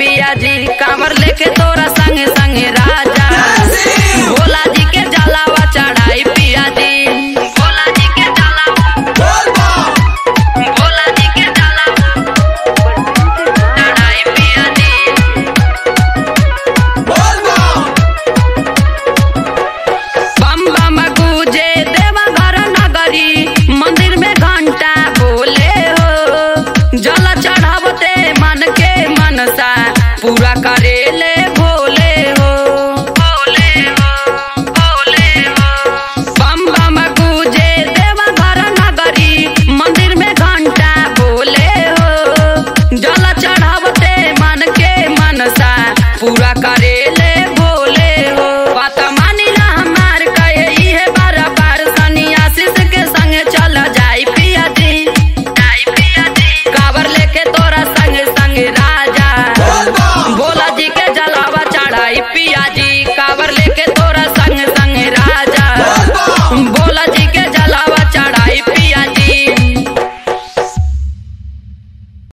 पिया जी कांवर लेके तोरा संगे संगे राजा भोला जी के जलावा चढ़ाई पिया जी भोला जी के जलावा भोला जी के जलावा चढ़ाई पिया जी बम बम गूंजे देवघर नगरी मंदिर में घंटा बोले हो जल चढ़ावते मन के मनसा पूरा करेले भोले हो भोले हो भोले हो बम बम गूंजे देवघर नगरी मंदिर में घंटा बोले हो जल चढ़ा